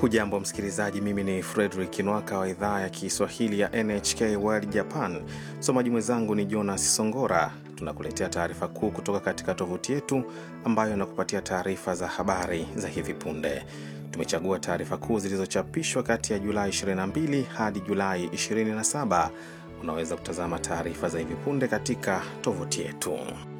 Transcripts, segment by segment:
Hujambo msikilizaji, mimi ni Fredrik Nwaka wa idhaa ya Kiswahili ya NHK World Japan. Msomaji mwenzangu ni Jonas Songora. Tunakuletea taarifa kuu kutoka katika tovuti yetu ambayo inakupatia taarifa za habari za hivi punde. Tumechagua taarifa kuu zilizochapishwa kati ya Julai 22 hadi Julai 27. Unaweza kutazama taarifa za hivi punde katika tovuti yetu.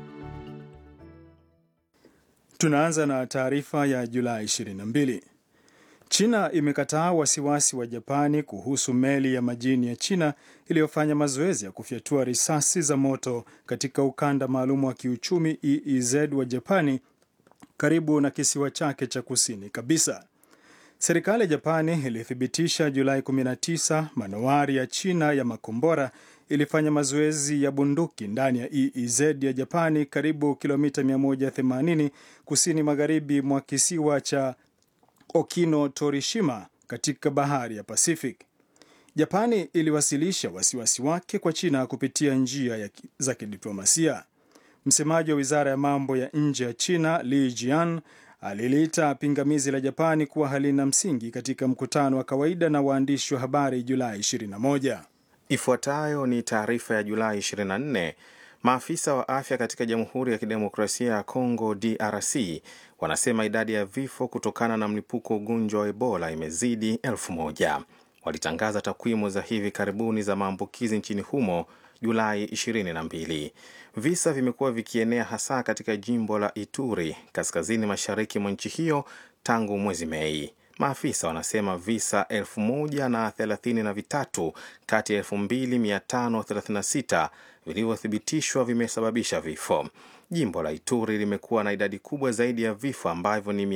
Tunaanza na taarifa ya Julai 22. China imekataa wasiwasi wa Japani kuhusu meli ya majini ya China iliyofanya mazoezi ya kufyatua risasi za moto katika ukanda maalum wa kiuchumi EEZ wa Japani karibu na kisiwa chake cha kusini kabisa. Serikali ya Japani ilithibitisha Julai 19 manowari ya China ya makombora ilifanya mazoezi ya bunduki ndani ya EEZ ya Japani karibu kilomita 180 kusini magharibi mwa kisiwa cha Okino Torishima katika bahari ya Pacific. Japani iliwasilisha wasiwasi wake kwa China kupitia njia ya za kidiplomasia. Msemaji wa wizara ya mambo ya nje ya China Li Jian aliliita pingamizi la Japani kuwa halina msingi katika mkutano wa kawaida na waandishi wa habari Julai 21. Ifuatayo ni taarifa ya Julai 24. Maafisa wa afya katika Jamhuri ya Kidemokrasia ya Kongo DRC wanasema idadi ya vifo kutokana na mlipuko ugonjwa wa Ebola imezidi elfu moja. Walitangaza takwimu za hivi karibuni za maambukizi nchini humo Julai 22. Visa vimekuwa vikienea hasa katika jimbo la Ituri kaskazini mashariki mwa nchi hiyo tangu mwezi Mei. Maafisa wanasema visa elfu moja na thelathini na vitatu kati ya elfu mbili mia tano thelathini na sita vilivyothibitishwa vimesababisha vifo. Jimbo la Ituri limekuwa na idadi kubwa zaidi ya vifo ambavyo ni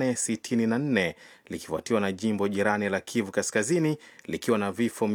864 likifuatiwa na jimbo jirani la Kivu Kaskazini likiwa na vifo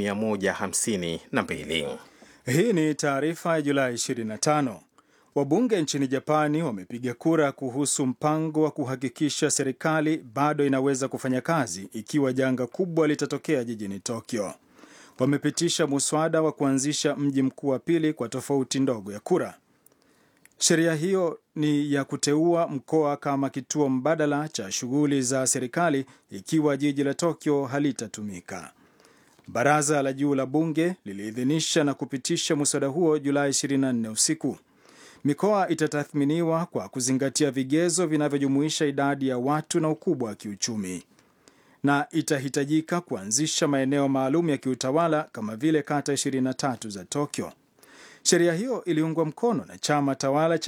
152. Hii ni taarifa ya Julai 25. Wabunge nchini Japani wamepiga kura kuhusu mpango wa kuhakikisha serikali bado inaweza kufanya kazi ikiwa janga kubwa litatokea jijini Tokyo. Wamepitisha muswada wa kuanzisha mji mkuu wa pili kwa tofauti ndogo ya kura. Sheria hiyo ni ya kuteua mkoa kama kituo mbadala cha shughuli za serikali ikiwa jiji la Tokyo halitatumika. Baraza la juu la bunge liliidhinisha na kupitisha muswada huo Julai 24 usiku. Mikoa itatathminiwa kwa kuzingatia vigezo vinavyojumuisha idadi ya watu na ukubwa wa kiuchumi, na itahitajika kuanzisha maeneo maalum ya kiutawala kama vile kata 23 za Tokyo. Sheria hiyo iliungwa mkono na chama tawala cha